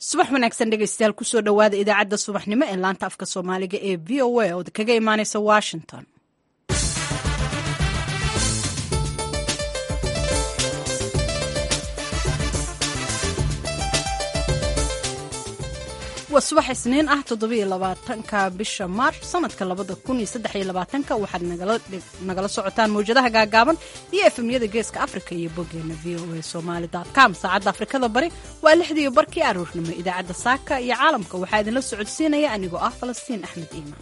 subax wanaagsan dhegeystayaal kusoo dhowaada idaacadda subaxnimo ee laanta afka soomaaliga ee v o a oo kaga imaaneysa washington waa subax isniin ah toddobiyo labaatanka bisha maarch sanadka labada kun iyo saddex iyo labaatanka waxaad nagala socotaan mawjadaha gaagaaban iyo efemyada geeska africa iyo boggeena v o a somaali com saacadda afrikada bari waa lixdiiyo barkii aroornimo idaacadda saaka iyo caalamka waxaa idinla socodsiinaya anigoo ah falastiin axmed iimaan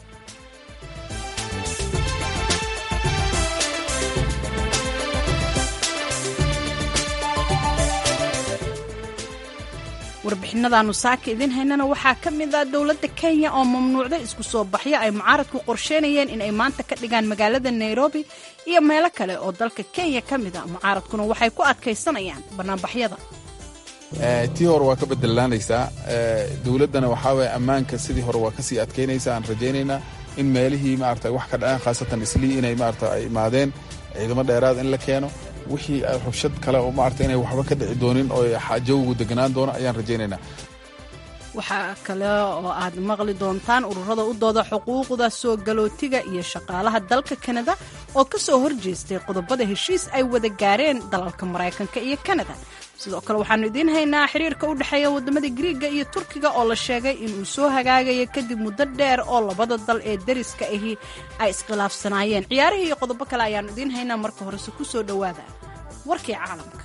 warbixinadaanu saaka idiin haynana waxaa ka mid ah dowladda kenya oo mamnuucday isku soo baxyo ay mucaaradku qorsheynayeen in ay maanta ka dhigaan magaalada nairobi iyo meelo kale oo dalka kenya ka mid a mucaaradkuna waxay ku adkaysanayaan bannaanbaxyada tii hore waa ka bedelaanaysaa dowladdana waxaa waye ammaanka sidii hore waa kasii adkaynaysa aan rajaynaynaa in meelihii maarata wax ka dhaceen khaasatan islii inay maarata ay imaadeen ciidamo dheeraad in la keeno wixii rabshad kale oo maarata inay waxba ka dhici doonin oo jawigu deganaan doono ayaan rajaynaynaa waxaa kale oo aad maqli doontaan ururada u dooda xuquuqda soo galootiga iyo shaqaalaha dalka kanada oo ka soo horjeestay qodobada heshiis ay wada gaareen dalalka maraykanka iyo kanada sidoo kale waxaanu idiin haynaa xiriirka u dhexeeya waddamada griiga iyo turkiga oo la sheegay inuu soo hagaagayo kadib muddo dheer oo labada dal ee dariska ahi ay iskhilaafsanaayeen ciyaarihii iyo qodobo kale ayaanu idiin haynaa marka horese ku soo dhowaada warkii caalamka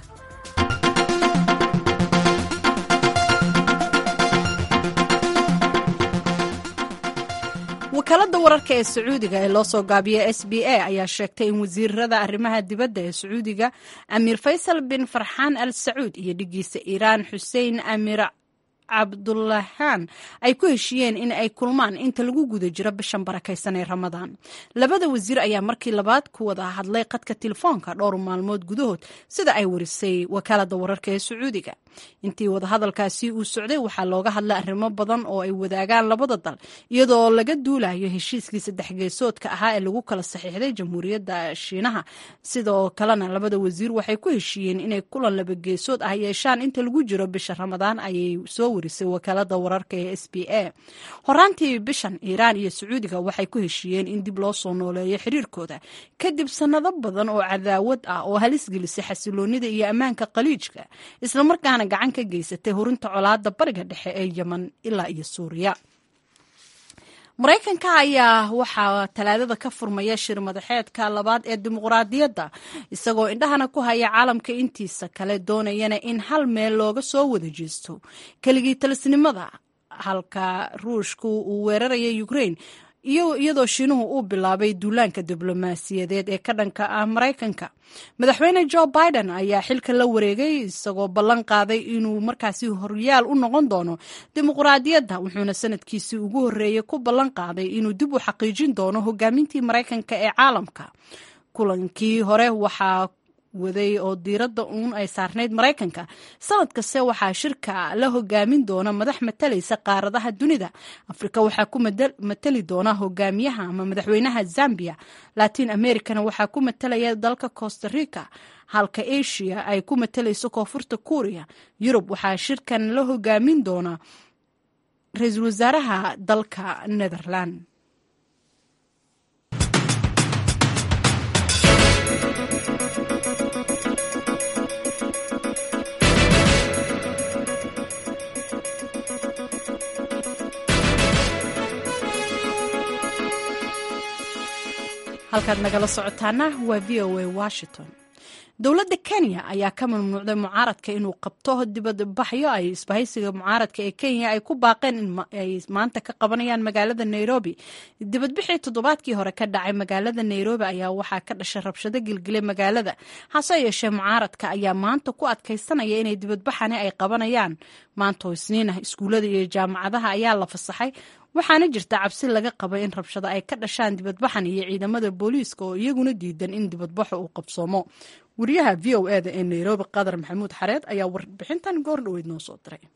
wakaaladda wararka ee sacuudiga ee loo soo gaabiya s b a ayaa sheegtay in wasiirada arrimaha dibadda ee sacuudiga amiir faysal bin farxaan al sacuud iyo dhigiisa iiraan xuseen amiir cabdulahaan ay ku heshiiyeen in ay kulmaan inta lagu guda jiro bishan barakaysan ee ramadaan labada wasiir ayaa markii labaad ku wada hadlay qadka telefoonka dhowr maalmood gudahood sida ay warisay wakaaladda wararka ee sacuudiga intii wadahadalkaasi uu socday waxaa looga hadlay arrimo badan oo ay wadaagaan labada dal iyadoo laga duulayo heshiiskii saddex geesoodka ahaa ee lagu kala saxiixday jamhuuriyadda shiinaha sidoo kalena labada wasiir waxay ku heshiiyeen inay kulan laba geesood ah yeeshaan inta lagu jiro bisha ramadaan ayay soo warisay wakaalada wararka ee s b a horaantii bishan iiraan iyo sacuudiga waxay ku heshiiyeen in dib loo soo nooleeyo xiriirkooda kadib sannado badan oo cadaawad ah oo halis gelisay xasiloonida iyo ammaanka qaliijka islamarkaana gacan ka geysatay hurinta colaada bariga dhexe ee yeman ilaa iyo suuriya maraykanka ayaa waxaa talaadada ka furmaya shir madaxeedka labaad ee dimuqraadiyadda isagoo indhahana ku haya caalamka intiisa kale doonayana in hal meel looga soo wada jeesto keligii talisnimada halka ruushku uu weeraraya ukrain iyadoo shiinuhu uu bilaabay duulaanka diblomaasiyadeed ee ka dhanka ah maraykanka madaxweyne jo biden ayaa xilka la wareegay isagoo ballan qaaday inuu markaasi horyaal u noqon doono dimuqraadiyadda wuxuuna sanadkiisii ugu horreeyey ku ballan qaaday inuu dib u xaqiijin doono hogaamintii maraykanka ee caalamka kulankii hore waxaa waday oo diiradda uun ay saarnayd maraykanka sanad kaste waxaa shirka la hogaamin doona madax matalaysa qaaradaha dunida afrika waxaa ku matali doona hogaamiyaha ama madaxweynaha zambia latin americana waxaa ku matalaya dalka costa rica halka asia ay ku matalayso koonfurta kuuriya yurub waxaa shirkan la hogaamin doona ra-iisul wasaaraha dalka netherland halkaad nagala socotaana waa v o a washington dowladda kenya ayaa ka mamnuucday mucaaradka inuu qabto dibadbaxyo ay isbahaysiga mucaaradka ee kenya ay ku baaqeen inay maanta ka qabanayaan magaalada nairobi dibadbixii toddobaadkii hore ka dhacay magaalada nairobi ayaa waxaa ka dhashay rabshado gilgilay magaalada hase yeeshee mucaaradka ayaa maanta ku adkaysanaya inay dibadbaxani ay qabanayaan maantoo isniinah iskuullada iyo jaamacadaha ayaa la fasaxay waxaana jirta cabsi laga qaba in rabshado ay ka dhashaan dibadbaxan iyo ciidamada booliiska oo iyaguna diidan in dibadbaxo uu qabsoomo wariyaha v o eda ee nairobi qadar maxamuud xareed ayaa warbixintan goor dhoweyd noo soo diray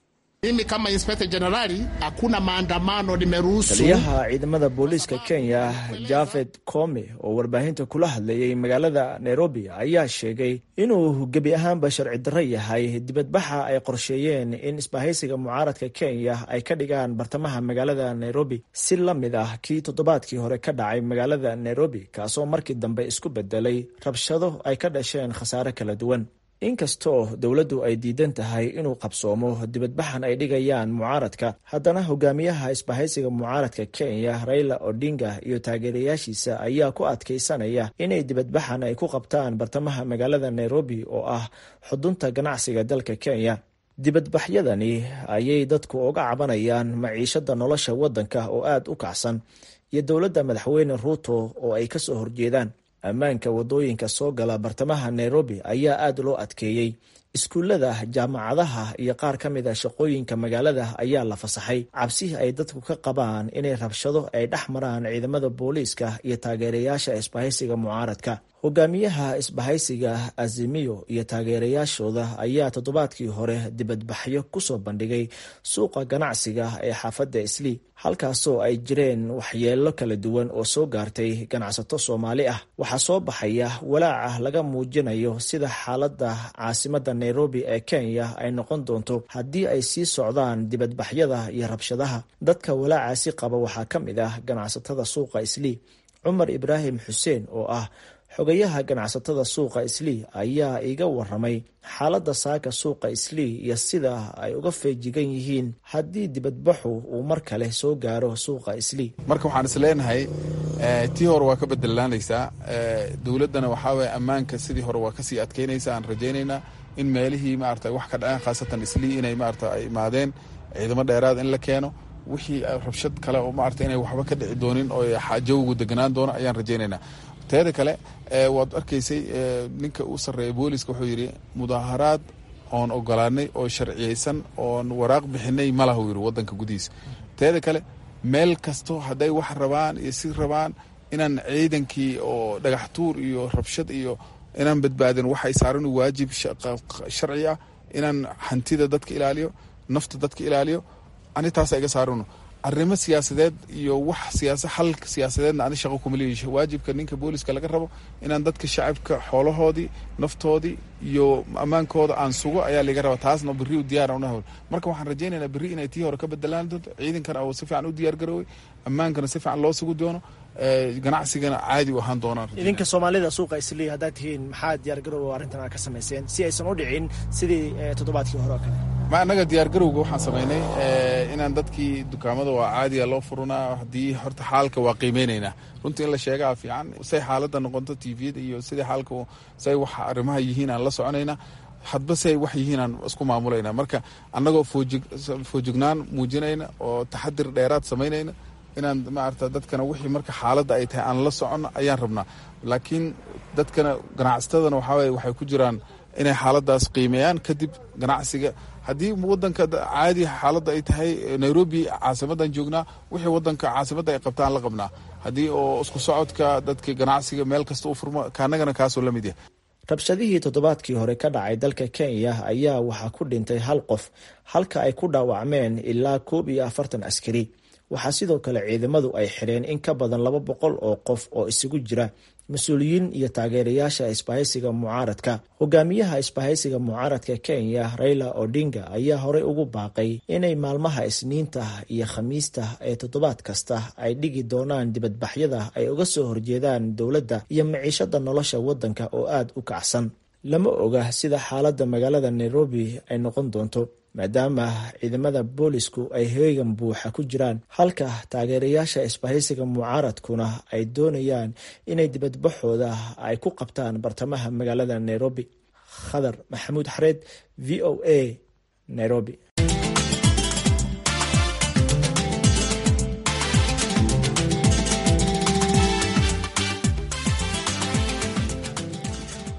Mimi kama inspector generali, hakuna maandamano nimeruhusu. taliyaha ciidamada booliiska kenya jafed kome oo warbaahinta kula hadlayay magaalada nairobi ayaa sheegay inuu gebi ahaanba sharci darro yahay dibadbaxa ay qorsheeyeen in isbahaysiga mucaaradka kenya ay ka dhigaan bartamaha magaalada nairobi si la mid ah kii toddobaadkii hore ka dhacay magaalada nairobi kaasoo markii dambe isku bedelay rabshado ay ka dhasheen khasaare kala duwan inkastoo dowladdu ay diidan tahay inuu qabsoomo dibadbaxan ay dhigayaan mucaaradka haddana hogaamiyaha isbahaysiga mucaaradka kenya raila odinga iyo taageerayaashiisa ayaa ku adkaysanaya inay dibadbaxan ay ku qabtaan bartamaha magaalada nairobi oo ah xudunta ganacsiga dalka kenya dibadbaxyadani ayay dadku uga cabanayaan maciishada nolosha waddanka oo aada u kacsan iyo dowladda madaxweyne ruuto oo ay kasoo horjeedaan ammaanka wadooyinka soo gala bartamaha nairobi ayaa aada loo adkeeyey iskuullada jaamacadaha iyo qaar ka mid a shaqooyinka magaalada ayaa la fasaxay cabsihii ay dadku ka qabaan inay rabshado ay dhex maraan ciidamada booliiska iyo taageerayaasha isbahaysiga mucaaradka hogaamiyaha isbahaysiga azimiyo iyo taageerayaashooda ayaa toddobaadkii hore dibadbaxyo kusoo bandhigay suuqa ganacsiga ee xaafadda islii halkaasoo ay jireen waxyeelo kala duwan oo soo gaartay ganacsato soomaali ah waxaa soo baxaya walaaca laga muujinayo sida xaaladda caasimada nairobi ee kenya ay noqon doonto haddii ay sii socdaan dibadbaxyada iyo rabshadaha dadka walaacaasi qaba waxaa ka mid ah ganacsatada suuqa islii cumar ibraahim xuseen oo ah xogayaha ganacsatada suuqa islii ayaa iga waramay xaaladda saaka suuqa islii iyo sida ay uga feejigan yihiin haddii dibadbaxu uu mar kale soo gaaro suuqa islii marka waxaan is leenahay tii hore waa ka bedelaanaysaa dowladdana waxaa weye ammaanka sidii hore waa kasii adkeynaysa aan rajaynaynaa in meelihii maarata wax ka dhaceen khaasatan islii inay maarata ay imaadeen ciidamo dheeraad in la keeno wixii rabshad kale oo maarata inay waxba ka dhici doonin oo jawgu deganaan doono ayaan rajaynaynaa teeda kale waad arkaysay ninka u sarreeya booliska wuxuu yidhi mudaaharaad oon ogolaanay oo sharciyeysan oon waraaq bixinay malahu yidhi wadanka gudihiisa teeda kale meel kasto hadday wax rabaan iyo si rabaan inaan ciidankii oo dhagax tuur iyo rabshad iyo inaan badbaadin waxay saaran waajib sharci ah inaan hantida dadka ilaaliyo nafta dadka ilaaliyo ani taasa iga saarano arrimo siyaasadeed iyo wax siyaasa xal siyaasadeedna ani shaqo kuma leeyihi waajibka ninka booliska laga rabo inaan dadka shacabka xoolahoodii naftoodii iyo ammaankooda aan sugo ayaa laga raba taasna berri u diyaar unahawl marka waxaan rajaynaynaa berri inay tii hore ka bedelaan doonto ciidankana oo si fiican u diyaar garooway ammaankana si fiican loo sugi doono ganacsigana caadi u ahaan doonaan idinka soomaalida suuqa islii haddaad tihiin maxaa diyaargarowga arrintan aad ka samayseen si aysan u dhicin sidii toddobaadkii hore oo kale ma annaga diyaargarowga waxaan samaynay inaan dadkii dukaamada waa caadiya loo furunaa haddii horta xaalka waa qiimeynaynaa runtii in la sheegaa fiican say xaaladda noqonto tviyada iyo sidai xaalka say wax arrimaha yihiin aan la soconayna hadba say wax yihiin aan isku maamulayna marka annagoo foojignaan muujinayna oo taxadir dheeraad samaynayna inaan maarata dadkana wixii marka xaaladda ay tahay aan la soconno ayaan rabnaa laakiin dadkana ganacsatadana waxaa weye waxay ku jiraan inay xaaladaas qiimeeyaan kadib ganacsiga haddii wadanka caadi xaaladda ay tahay nairobi caasimadan joognaa wixii wadanka caasimadda ay qabtaan la qabnaa haddii oo isku socodka dadka ganacsiga meel kasta u furmo kaanagana kaasoo la mid yahay rabshadihii toddobaadkii hore ka dhacay dalka kenya ayaa waxaa ku dhintay hal qof halka ay ku dhaawacmeen ilaa koob iyo afartan askari waxaa sidoo kale ciidamadu ay xidheen in ka badan laba boqol oo qof oo isugu jira mas-uuliyiin iyo taageerayaasha isbahaysiga mucaaradka hogaamiyaha isbahaysiga mucaaradka kenya raila odinga ayaa horey ugu baaqay inay maalmaha isniinta iyo khamiista ee toddobaad kasta ay dhigi doonaan dibadbaxyada ay uga soo horjeedaan dowladda iyo maciishada nolosha waddanka oo aada u kacsan lama oga sida xaaladda magaalada nairobi ay noqon doonto maadaama ciidamada boolisku ay heegan buuxa ku jiraan halka taageerayaasha isbahaysiga mucaaradkuna ay doonayaan inay dibadbaxooda ay ku qabtaan bartamaha magaalada nairobi khadar maxamuud xareed v o a nairobi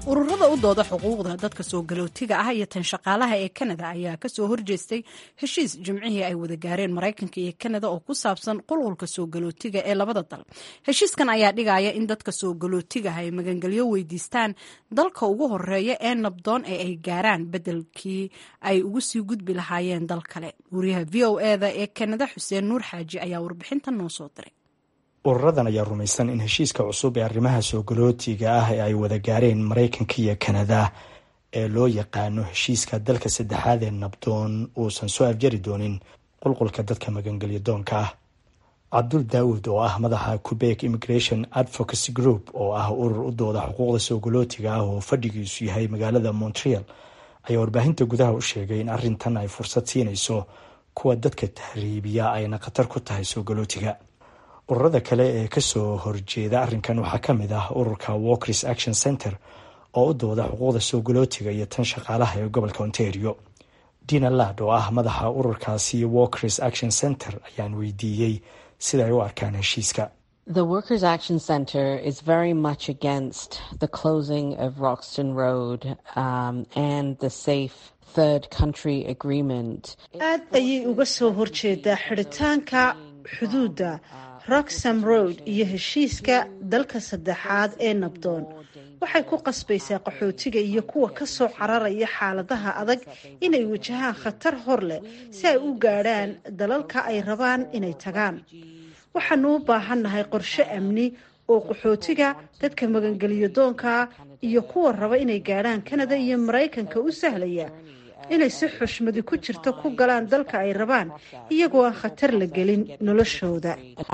ururada u dooda xuquuqda dadka soo galootiga ah iyo tan shaqaalaha ee kanada ayaa kasoo horjeestay heshiis jimcihii ay wada gaareen maraykanka iyo kanada oo ku saabsan qulqulka soo galootiga ee labada dal heshiiskan ayaa dhigaya in dadka soo galootigaha ay magangelyo weydiistaan dalka ugu horeeya ee nabdoon ee ay gaaraan bedelkii ay ugu sii gudbi lahaayeen dal kale wariyaha v o eda ee kanada xuseen nuur xaaji ayaa warbixintan noo soo diray ururadan ayaa rumaysan in heshiiska cusub ee arrimaha soo galootiga ah ee ay wada gaareen maraykanka iyo kanada ee loo yaqaano heshiiska dalka saddexaad ee nabdoon uusan soo afjari doonin qulqulka dadka magangelyo doonka ah cabdul daawud oo ah madaxa quebec immigration advocacy group oo ah urur u dooda xuquuqda soo galootiga ah oo fadhigiisu yahay magaalada montreal ayaa warbaahinta gudaha u sheegay in arrintan ay fursad siinayso kuwa dadka tahriibiya ayna khatar ku tahay soo galootiga ururada kale ee kasoo horjeeda arrinkan waxaa ka mid ah ururka walkers action center oo u dooda xuquuqda soo galootiga iyo tan shaqaalaha ee gobolka ontario dina lad oo ah madaxa ururkaasi walkers action center ayaan weydiiyey sida ay u arkaan heshiiska The Workers' Action Center is very much against the closing of Roxton Road um, and the safe third country agreement. aad ayay uga soo horjeedaa xidhitaanka xuduudda roxham road iyo heshiiska dalka saddexaad ee nabdoon waxay ku qasbaysaa qaxootiga iyo kuwa ka soo cararaya xaaladaha adag inay wajahaan khatar hor leh si ay u gaadhaan dalalka ay rabaan inay tagaan waxaanu u baahannahay qorshe amni oo qaxootiga dadka magangeliyo doonka iyo kuwa raba inay gaadhaan kanada iyo maraykanka u sahlaya inay si xushmadi ku jirto ku galaan dalka ay rabaan iyagoo aan khatar la gelin noloshooda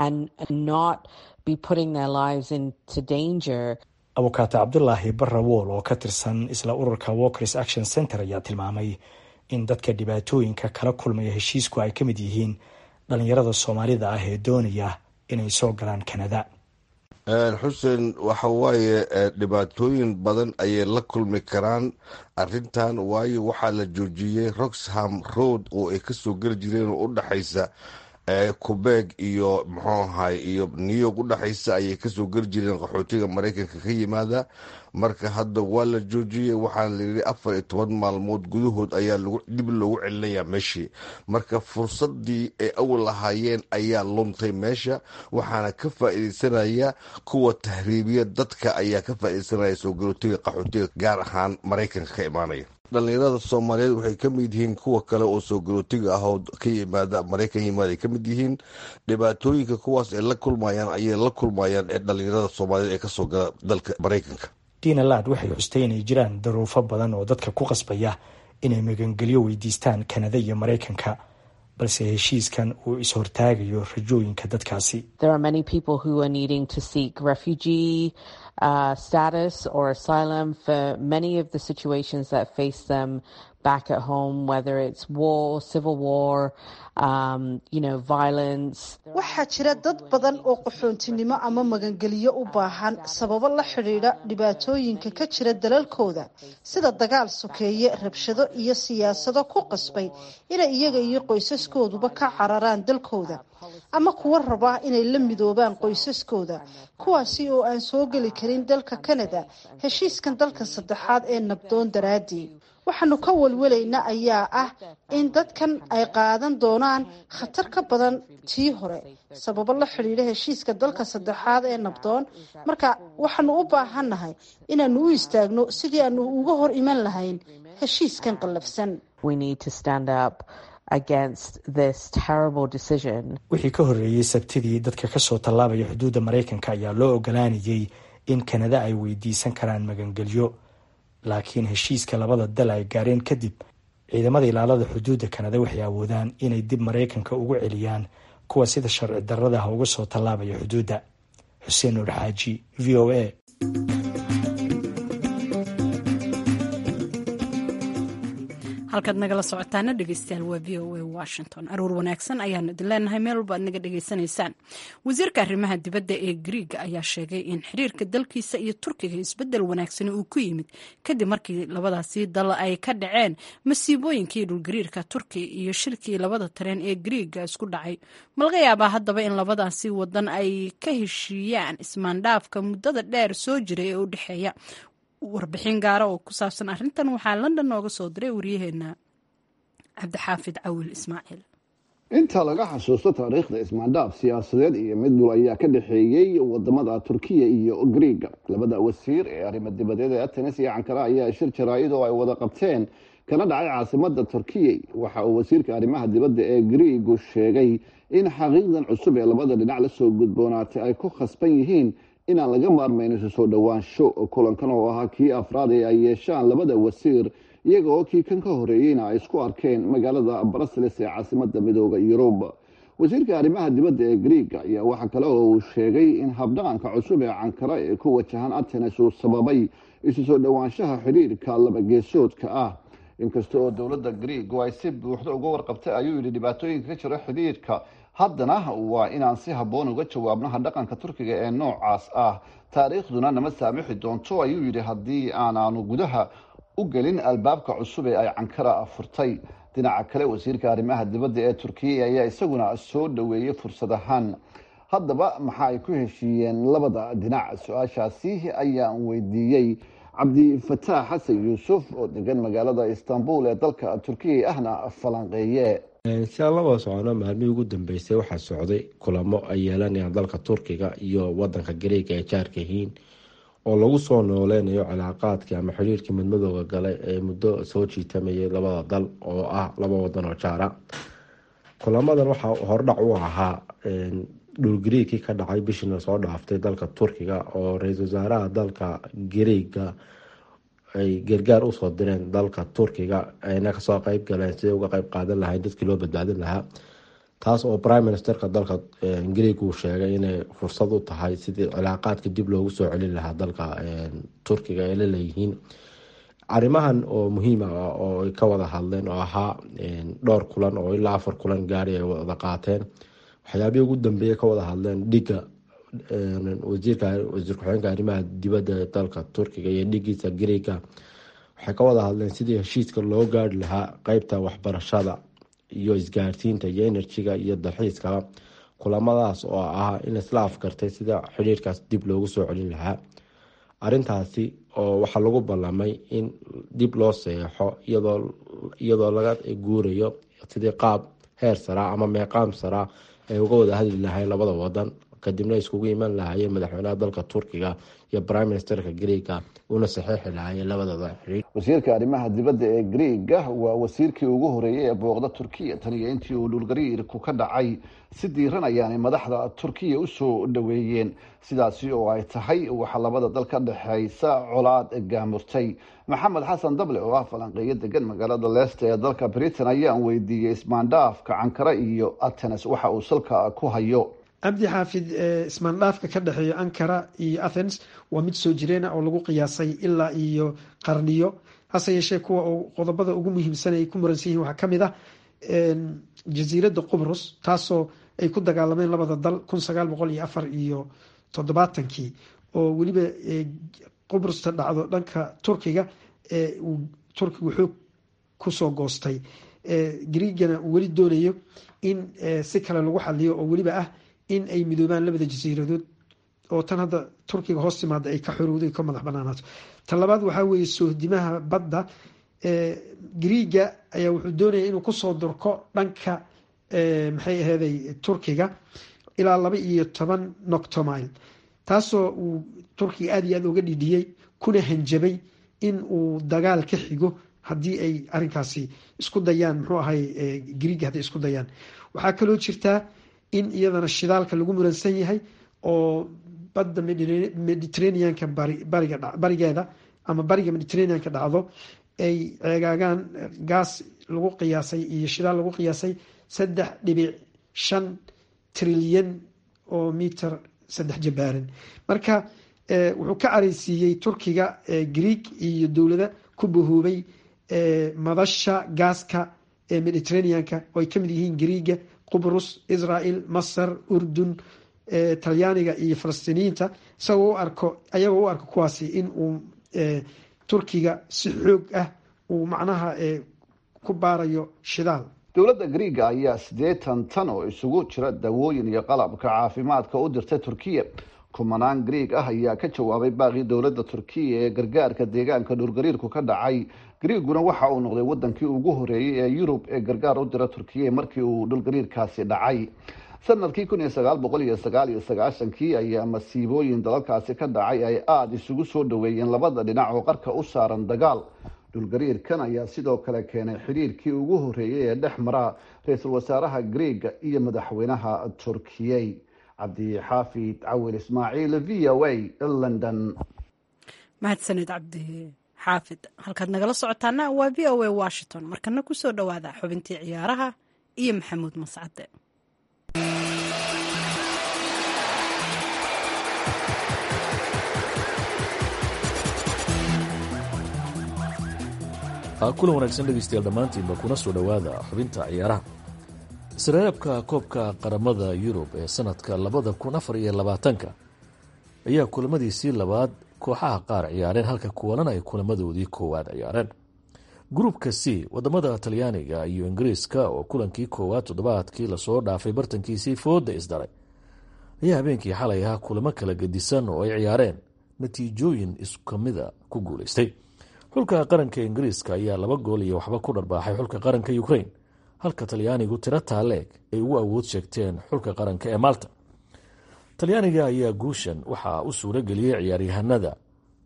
abukaate cabdulaahi barra wool oo ka tirsan isla ururka walkers action center ayaa tilmaamay in dadka dhibaatooyinka kala kulmaya heshiisku ay ka mid yihiin dhalinyarada soomaalida ah ee doonaya inay soo galaan kanada xuseen waxa waaye dhibaatooyin badan ayay la kulmi karaan arintan waayo waxaa la joojiyey roxham road oo ay kasoo geli jireen oo udhexaysa qubeeg iyo muxuu ahay iyo new york udhexaysa ayay kasoo geli jireen qaxootiga maraykanka ka yimaada marka hadda waa la joojiyey waxaana layidhi afar iyo toban maalmood gudahood ayaa dib loogu celinayaa meeshii marka fursadii ay awal lahaayeen ayaa luntay meesha waxaana ka faa-iideysanaya kuwa tahriibiya dadka ayaa ka faa-ideysanaya soo galootiga qaxootiga gaar ahaan maraykanka ka imaanaya dhalinyarada soomaaliyeed waxay ka mid yihiin kuwa kale oo soo galootiga ah oo ka yimaada maraykan yimaada ay ka mid yihiin dhibaatooyinka kuwaas ay la kulmayaan ayay la kulmayaan ee dhalinyarada soomaaliyeed ee kasoo gala dalka maraykanka dina lad waxay xustay inay jiraan daruufo badan oo dadka ku qasbaya inay magangelyo weydiistaan kanada iyo maraykanka balse heshiiskan uu is-hortaagayo rajooyinka dadkaasi Uh, status or asylum for many of the situations that face them back at home, whether it's war, civil war, um, you know, violence. waxaa jira dad badan oo qaxoontinimo ama magangeliyo u baahan sababo la xidhiidha dhibaatooyinka ka jira dalalkooda sida dagaal sokeeye rabshado iyo siyaasado ku qasbay inay iyaga iyo qoysaskooduba ka cararaan dalkooda ama kuwa raba inay la midoobaan qoysaskooda kuwaasi oo aan soo geli karin dalka kanada heshiiskan dalka saddexaad ee nabdoon daraadii waxaanu ka walwalayna ayaa ah in dadkan ay qaadan doonaan khatar ka badan tii hore sababo la xidhiidha heshiiska dalka saddexaad ee nabdoon marka waxaanu u baahannahay inaanu u istaagno sidii aanu uga hor iman lahayn heshiiskan qallafsan wixii ka horreeyey sabtidii dadka kasoo tallaabaya xuduudda maraykanka ayaa loo ogolaanayay in kanada ay weydiisan karaan magangelyo laakiin heshiiska labada dal ay gaareen kadib ciidamada ilaalada xuduudda kanada waxay awoodaan inay dib maraykanka ugu celiyaan kuwa sida sharci darradaha uga soo tallaabaya xuduudda xuseen nuur xaaji v o a halkaad nagala socotaana dhegeystayaal waa v o a washington aruur wanaagsan ayaanu idin leenahay meel walba aad naga dhegeysanaysaan wasiirka arrimaha dibadda ee griiga ayaa sheegay in xiriirka dalkiisa iyo turkiga isbedel wanaagsani uu ku yimid kadib markii labadaasi dal ay ka dhaceen masiibooyinkii dhulgariirka turkiya iyo shirkii labada tareen ee griiga isku dhacay malaga yaabaa haddaba in labadaasi wadan ay ka heshiiyaan ismaandhaafka muddada dheer soo jiray ee u dhexeeya warbixin gaara oo ku saabsan arrintan waxaa london nooga soo diray waryaheena cabdixaafid cawil ismaaciil inta laga xasuusto taariikhda ismaandhaaf siyaasadeed iyo mid dul ayaa ka dhexeeyey wadamada turkiya iyo griiga labada wasiir ee arrimo dibadeed ee atenes iyo cankara ayaa shir jaraa'id oo ay wada qabteen kana dhacay caasimada turkiya waxa uu wasiirka arrimaha dibadda ee griigu sheegay in xaqiiqdan cusub ee labada dhinac lasoo gudboonaatay ay ku khasban yihiin inaan laga maarmayn isu soo dhowaansho kulankan oo ahaa kii afraad ee ay yeeshaan labada wasiir iyaga oo kii kan ka horeeyeyna ay isku arkeen magaalada brussels ee caasimada midooda yurub wasiirka arrimaha dibadda ee griiga ayaa waxaa kale oo uu sheegay in habdhaqanka cusub ee cankara ee ku wajahan atenes uu sababay isu soo dhowaanshaha xidhiirka labageesoodka ah inkasta oo dowladda griigu ay si buuxda uga warqabtay ayuu yidhi dhibaatooyinka ka jira xidhiirka haddana waa inaan si habboon uga jawaabnaha dhaqanka turkiga ee noocaas ah taariikhduna nama saamixi doonto ayuu yidhi haddii aanaanu gudaha u gelin albaabka cusub ee ay cankara furtay dhinaca kale wasiirka arrimaha dibadda ee turkiya ayaa isaguna soo dhoweeyey fursad ahaan haddaba maxa ay ku heshiiyeen labada dhinac su-aashaasi ayaan weydiiyey cabdifataax xasan yuusuf oo degan magaalada istanbul ee dalka turkiya ahna falanqeeye si aan laba socono maalmihii ugu dambeysay waxaa socday kulamo ay yeelanayaan dalka turkiga iyo wadanka gareega ay jaarka yihiin oo lagu soo nooleynayo cilaaqaadkii ama xiriirkii midmadooda galay ee muddo soo jiitamayay labada dal oo ah laba wadan oo jaara kulamadan waxaa hordhac u ahaa dhulgariigkii ka dhacay bishiina soo dhaaftay dalka turkiga oo ra-iisul wasaaraha dalka gareega ay gargaar usoo direen dalka turkiga ayna kasoo qeyb galeen siday uga qeyb qaadan lahayn dadkii loo badbaadin lahaa taas oo prime ministerka dalka greeg uu sheegay inay fursad u tahay sidii cilaaqaadka dib loogu soo celin lahaa dalka turkiga ay la leeyihiin arrimahan oo muhiim ah oo ay ka wada hadleen oo ahaa dhowr kulan oo ilaa afar kulan gaari ay wada qaateen waxyaabihii ugu dambeeyay ka wada hadleen dhiga wasiirka wasiir ku-xigeenka arrimaha dibadda ee dalka turkiga iyo dhigiisa greega waxay ka wada hadleen sidii heshiiska loo gaari lahaa qeybta waxbarashada iyo isgaarsiinta iyo enerjiga iyo dalxiiskaba kulamadaas oo ah in isla afgartay sida xidhiirkaas dib loogu soo celin lahaa arintaasi oo waxaa lagu ballamay in dib loo seexo iyadoo laga guurayo sidii qaab heer saraa ama meeqaam saraa ay uga wada hadli lahayn labada wadan kadibna iskugu iman lahaayeen madaxweynaha dalka turkiga iyo prime ministerka greega una saxeixi lahaayeen labadooda xiriir wasiirka arrimaha dibadda ee greega waa wasiirkii ugu horeeyey ee booqda turkiya tan iyo intii uu dhulgariirku ka dhacay si diiran ayaanay madaxda turkiya usoo dhoweeyeen sidaasi oo ay tahay waxaa labada dal ka dhexeysa colaad gaamurtay maxamed xasan dable oo ah falanqeeyo degan magaalada leesta ee dalka britain ayaan weydiiyey ismaandhaafka cankara iyo atenes waxa uu salka ku hayo cabdi xaafid ismaandhaafka ka dhexeeya ankara iyo athens waa mid soo jireena oo lagu qiyaasay ilaa iyo qarniyo hase yeeshee kuwa qodobada ugu muhiimsan ay ku muransan yihin waxaa kamid ah jasiiradda qubrus taasoo ay ku dagaalameen labada dal kun sagaal boqol iyo afar iyo toddobaatankii oo weliba qubrusta dhacdo dhanka turkiga uu turkigu xoog kusoo goostay griigana uu weli doonayo in si kale lagu xaliyo oo weliba ah in ay midoobaan labada jasiiradood oo tan hadda turkiga hoos timaada ay ka xorowdo ka madax banaanaato tan labaad waxaa weeye soohdimaha badda griiga ayaa wuxuu doonaya inuu kusoo durko dhanka maxay aheeday turkiga ilaa laba iyo toban noctomile taasoo uu turkiga aada iyo aada uga dhidhiyey kuna hanjabay in uu dagaal ka xigo haddii ay arinkaasi isku dayaan muxuu ahay griiga hadday isku dayaan waxaa kaloo jirtaa in iyadana shidaalka lagu muransan yahay oo badda mediterraneanka barigeeda ama bariga mediterraneanka dhacdo ay ceegaagaan gaas lagu qiyaasay iyo shidaal lagu qiyaasay saddex dhibic shan trilyan oo miter saddex jabaaran marka wuxuu ka careysiiyey turkiga greeg iyo dowlada ku bahoobay madasha gaaska ee mediterraneanka oo ay kamid yihiin greega qubrus israel masar urdun talyaaniga iyo falastiiniyiinta isagoo u arko ayagoo u arko kuwaasi in uu turkiga si xoog ah uu macnaha ku baarayo shidaal dowladda griiga ayaa siddeetan tan oo isugu jira dawooyin iyo qalabka caafimaadka u dirtay turkiya kumanaan greeg ah ayaa ka jawaabay baaqii dowladda turkiya ee gargaarka deegaanka dhulgariirku ka dhacay greeguna waxa uu noqday wadankii ugu horeeyey ee yurub ee gargaar u dira turkiya markii uu dhulgariirkaasi dhacay sanadkii kun iyo sagaal boqol iyo sagaal iyo sagaashankii ayaa masiibooyin dalalkaasi ka dhacay ay aada isugu soo dhaweeyeen labada dhinac oo qarka u saaran dagaal dhulgariirkan ayaa sidoo kale keenay xidhiirkii ugu horeeyey ee dhex mara ra-iisul wasaaraha greega iyo madaxweynaha turkiyey cabdixaafid cawil ismaaciil v o a london mahadsanid cabdi xaafid halkaad nagala socotaana waa v o a washington markana kusoo dhowaada xubintii ciyaaraha iyo maxamuud mascade kulan wanaagsan dhegeystayaal dhammaantiinba kuna soo dhowaada xubinta ciyaaraha isreebka koobka qaramada yurub ee sanadka labada kun afar iyo labaatanka ayaa kulamadiisii labaad kooxaha qaar ciyaareen halka kuwanan ay kulamadoodii koowaad ciyaareen gruupka c wadamada talyaaniga iyo ingiriiska oo kulankii koowaad toddobaadkii lasoo dhaafay bartankiisii fooda isdaray ayaa habeenkii xalay ahaa kulamo kala gedisan oo ay ciyaareen natiijooyin iskamida ku guuleystay xulka qaranka ingiriiska ayaa laba gool iyo waxba ku dharbaaxay xulka qaranka ukrain halka talyaanigu tiro taaleeg ay ugu awood sheegteen xulka qaranka ee malta talyaaniga ayaa guushan waxaa u suuro geliyey ciyaaryahanada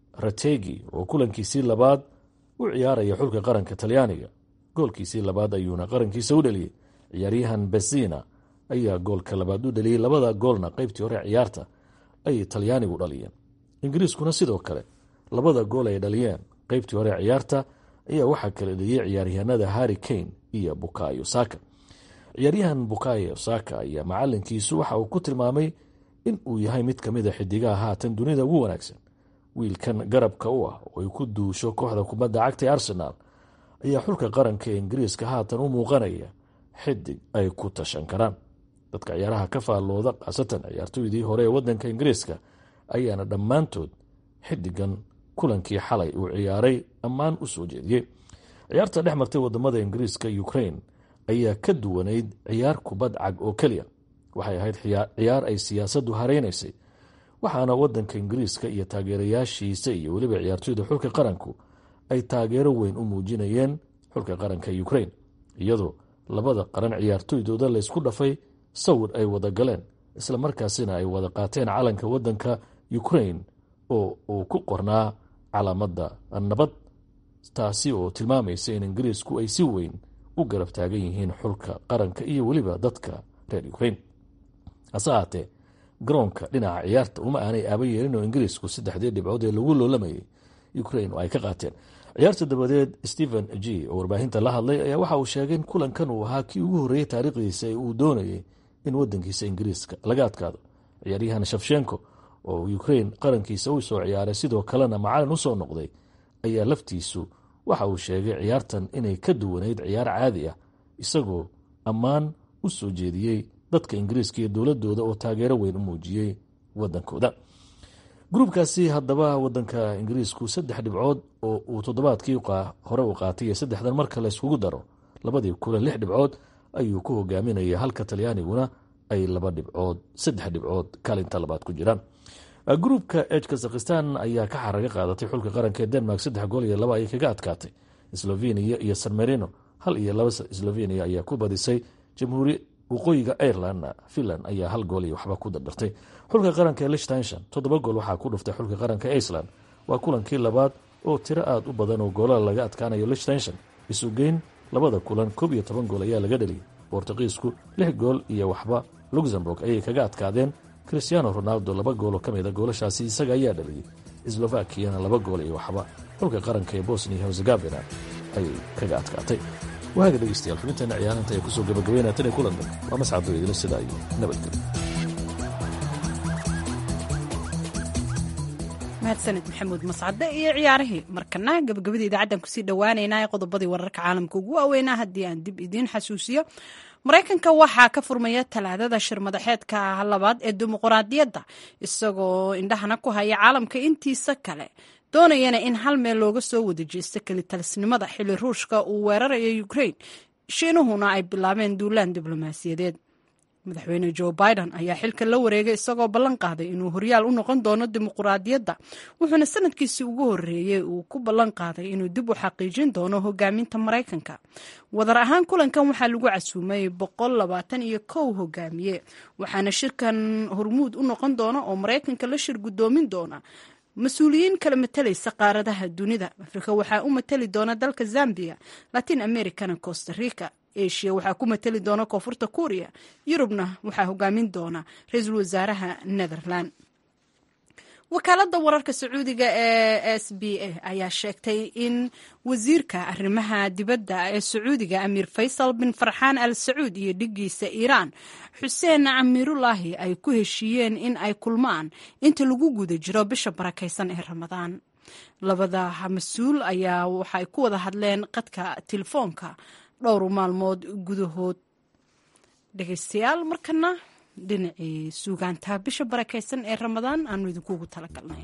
rategi oo kulankiisii labaad u ciyaaraya xulka qaranka talyaaniga goolkiisii labaad ayuuna qarankiisa u dhaliyey ciyaaryahan besina ayaa goolka labaad u dhaliyey labada goolna qeybtii hore ciyaarta ay talyaanigu dhaliyeen ingiriiskuna sidoo kale labada gool ay dhaliyeen qeybtii hore ciyaarta ayaa waxaa kala dheliyey ciyaaryahanada harri kane iyo bukayo saka ciyaaryahan bukayo saka ayaa macalinkiisu waxa uu ku tilmaamay in uu yahay mid kamid a xidigaha haatan dunida ugu wanaagsan wiilkan garabka u ah oo ay ku duusho kooxda kubadda cagta ee arsenaal ayaa xulka qaranka ee ingiriiska haatan u muuqanaya xidig ay ku tashan karaan dadka ciyaaraha ka faallooda khaasatan ciyaartooydii hore ee wadanka ingiriiska ayaana dhammaantood xidigan kulankii xalay uu ciyaaray ammaan u soo jeediyey ciyaarta dhex martay wadamada ingiriiska ukrain ayaa ka duwanayd ciyaar kubad cag oo keliya waxay ahayd ciyaar ay siyaasaddu hareynaysay waxaana wadanka ingiriiska iyo taageerayaashiisa iyo weliba ciyaartooyda xulka qaranku ay taageero weyn u muujinayeen xulka qaranka ukrain iyadoo labada qaran ciyaartooydooda laysku dhafay sawir ay wada galeen islamarkaasina ay wada qaateen calanka wadanka ukrain oo uu ku qornaa calaamada nabad taasi oo tilmaamaysa in ingiriisku ay si weyn u garab taagan yihiin xulka qaranka iyo weliba dadka reer ukrain hase ahaatee garoonka dhinaca ciyaarta uma aanay aaba yeelin oo ingiriisku saddexdii dhibcood ee lagu loolamayay ukrain oo ay ka qaateen ciyaarta dabadeed stephen g oo warbaahinta la hadlay ayaa waxa uu sheegay in kulankan uu ahaa kii ugu horreeyey taariikhdiisa ee uu doonayay in wadankiisa ingiriiska laga adkaado ciyaaryahan shafshenko oo ukrain qarankiisa u soo ciyaaray sidoo kalena macalin usoo noqday ayaa laftiisu waxa uu sheegay ciyaartan inay ka duwanayd ciyaar caadi ah isagoo ammaan u soo jeediyey dadka ingiriiska iyo dowladooda oo taageero weyn u muujiyey wadankooda gruubkaasi haddaba wadanka ingiriisku saddex dhibcood oo uu toddobaadkii hore u qaatay iyo saddexdan marka layskugu daro labadii kulan lix dhibcood ayuu ku hogaaminaya halka talyaaniguna ay laba dhibcood saddex dhibcood kaalinta labaad ku jiraan gruubka eg kazakhistan ayaa ka xaraga qaadatay xulka qaranka ee denmark saddex gool iyo laba ayay kaga adkaatay slovenia iyo san marino hal iyo laba slovenia ayaa ku badisay jamhuuri waqooyiga ireland finland ayaa hal gool iyo waxba ku dardartay xulka qaranka ee lichtenshon toddoba gool waxaa ku dhuftay xulka qaranka iceland waa kulankii labaad oo tiro aada u badan oo goolada laga adkaanayo lichtenshon isugeyn labada kulan koob iyo toban gool ayaa laga dheliyay bortuqiisku lix gool iyo waxba luxemburg ayay kaga adkaadeen christiano ronaldo laba gooloo ka mida goolashaasi isaga ayaa dhaliyey slovakiyana laba gool iyo waxba xulka qaranka ee bosnia herzegovina ayay kaga adkaatay waaga dhegeystayaal xubinteena ciyaarinta ee kusoo gabagabeynaya tan iyo kulan dambe waa mascado idila sidaa iyo nabadgelyo mahadsaned maxamuud mascade iyo ciyaarihii markana gabagabada idaacaddan kusii dhowaaneynaa ee qodobadii wararka caalamka ugu waaweynaa haddii aan dib idiin xasuusiyo maraykanka waxaa ka furmaya talaadada shir madaxeedka labaad ee dimuquraadiyadda isagoo indhahana ku haya caalamka intiisa kale doonayana in hal meel looga soo wada jeesto kelitalisnimada xili ruushka uu weerarayo ukrain shiinuhuna ay bilaabeen duulaan diblomaasiyadeed madaxweyne joe biden ayaa xilka la wareegay isagoo ballan qaaday inuu horyaal u noqon doono dimuquraadiyadda wuxuuna sanadkiisii ugu horreeyey uu ku ballan qaaday inuu dib u xaqiijin doono hogaaminta maraykanka wadar ahaan kulankan waxaa lagu casuumay boqol labaatan iyo kow hogaamiye waxaana shirkan hormuud u noqon doona oo maraykanka la shir guddoomin doona mas-uuliyiin kala matalaysa qaaradaha dunida afrika waxaa u matali doona dalka zambia latin americana costa rica asia waxaa ku matali doona koonfurta kuuriya yurubna waxaa hogaamin doona ra-iisul wasaaraha netherland wakaaladda wararka sacuudiga ee s b a ayaa sheegtay in wasiirka arrimaha dibadda ee sacuudiga amiir faysal bin farxaan al sacuud iyo dhigiisa iiraan xuseen camiirulaahi ay ku heshiiyeen in ay kulmaan inta lagu guda jiro bisha barakaysan ee ramadaan labada mas-uul ayaa waxay ku wada hadleen qadka telefoonka dhowr maalmood gudahood dhegeystayaal markana dhinacii suugaantaa bisha barakaysan ee ramadaan aanu idinkuugu talagalnay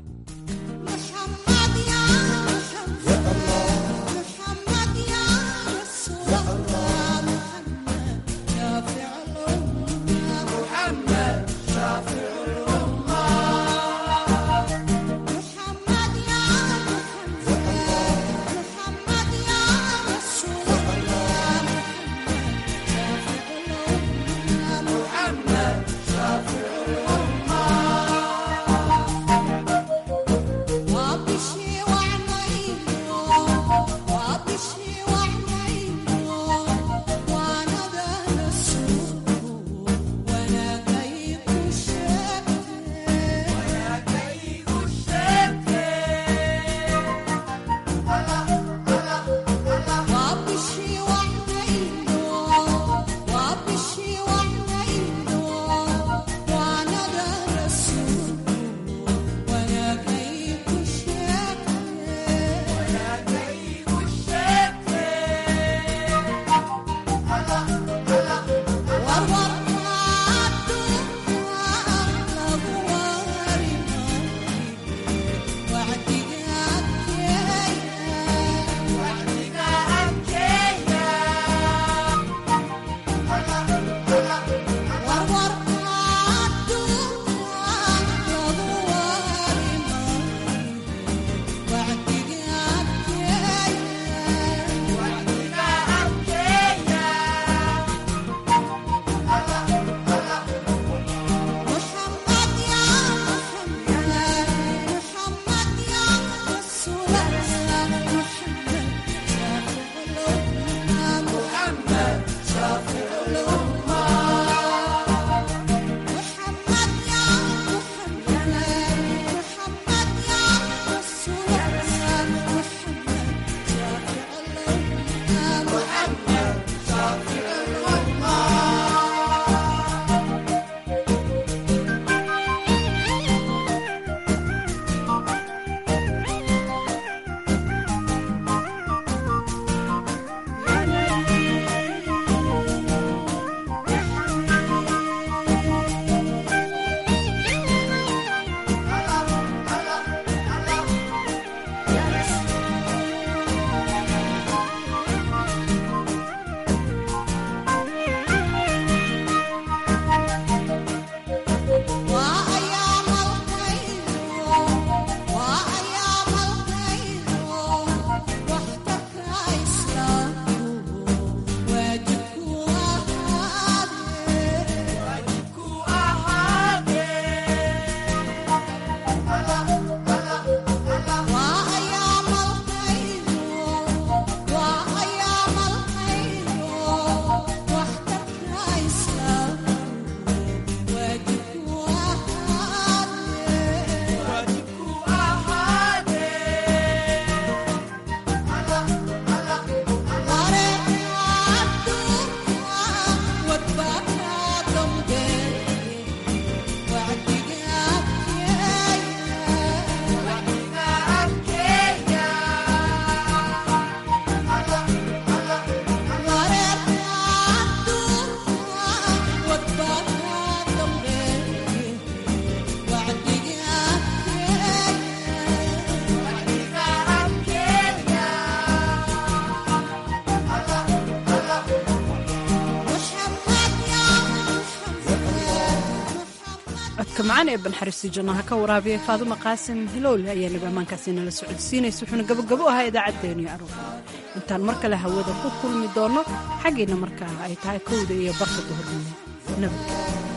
codka macaan ee banxariisti jannaha ka waraabiyay faaduma qaasim hilowle ayaa nabi ammaankaasi nala socodsiinaysa wuxuuna gabagabo ahaa idaacaddeenii aroor intaan mar kale hawada ku kulmi doonno xaggiina markaa ay tahay kowda iyo barka duhurnimo nabad